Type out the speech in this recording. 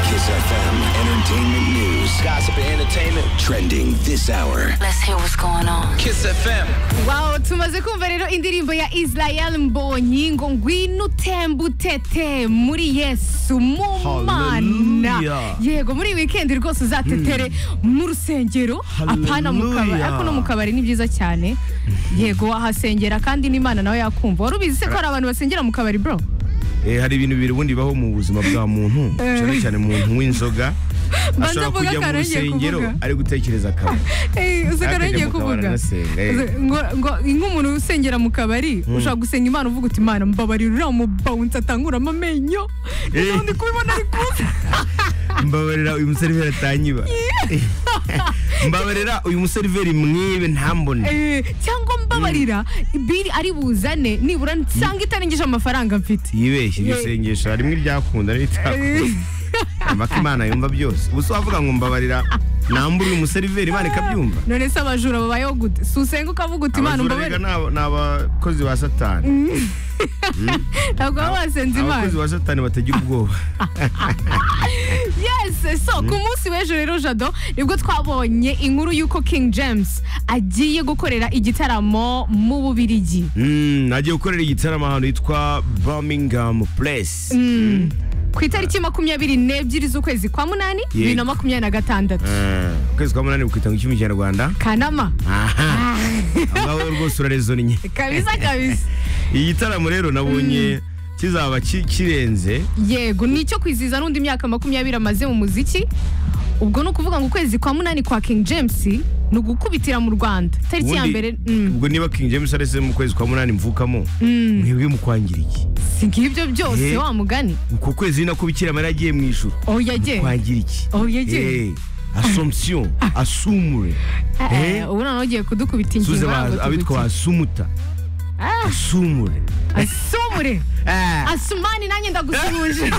Kiss FM Entertainment News. Gossip and entertainment. Trending this hour. Let's hear what's going on. Kiss FM. Wow, tumaze kumva rero indirimbo ya Israel Mbonyi ngo ngwino utembe utete muri Yesu mu mana. Hallelujah. Yego muri iyi weekend rwose uzatetere mu rusengero apana mu kabari Hallelujah. ariko no mu kabari ni byiza cyane. Yego wahasengera kandi n'Imana nawe yakumva. Wari ubizi se ko hari abantu basengera mu kabari bro? Eh, hari ibintu bibiri ubundi bibaho mu buzima bwa muntu cyane cyane umuntu w'inzoga Banza ashobora mvuge kujya mu akarongeye rusengero kuvuga. ari gutekereza akaba Eh, usigara Akajya yongeye mu kabari kuvuga anasenga, eh. Uzi- ngo ngo nk'umuntu usengera mu kabari ushobora gusenga imana uvuga uti imana mbabarira uriya mubawunsi atanguramo amenyo Eh. ndi kubibona ari kuza mbabarira uyu museriveri atanyiba mbabarira uyu museriveri mwibe ntambone Eh, cyangwa mbabarira biri ari buzane nibura nsanga itarengeje amafaranga mfite yibeshye iryo Ye- sengesho harimo iryakunda n'itakunda amaka imana yumva byose ubu se wavuga ngo mbabarira nambura uyu museriveri imana ikabyumva none se abajura babayeho gute si usenga ukavuga uti imana abajura mbabarira rega ni aba- ni abakozi ba satani ntabwo baba basenze imana abakozi ba satani batagira ubwoba yes so ku munsi w'ejo rero jado nibwo twabonye inkuru y'uko king james agiye gukorera igitaramo mu bubirigi Mm, agiye gukorera igitaramo ahantu hitwa Birmingham Place ku itariki makumyabiri n'ebyiri z'ukwezi kwa munani bibiri na makumyabiri na gatandatu Eh, ukwezi kwa munani gukitanga icyuma kinyarwanda kanama aha ngaho rwose urarezonnye kabisa kabisa iyi gitaramo rero nabonye kizaba ki- kirenze yego ni icyo kwizihiza n'undi myaka makumyabiri amaze mu muziki ubwo ni ukuvuga ngo ukwezi kwa munani kwa king james ni ugukubitira mu rwanda itariki ya Ubundi, mbere mm, ubwo niba King James arese mu kwezi kwa munani mvukamo mwebwe mukwangira iki si ngibyo byose Eh. wa mugani uko kwezi ni nako Bikira Mariya yagiye mu ijuru oya ye mukwangira iki Oya, ye. Eh, Assumption asumure Eh, Eh. ubu noneho ugiye kudukubita ingingo suze ntabwo ba- abitwa tuguki- asumuta Ah, asumure asumure Ah. asumani nanjye ndagusuhuje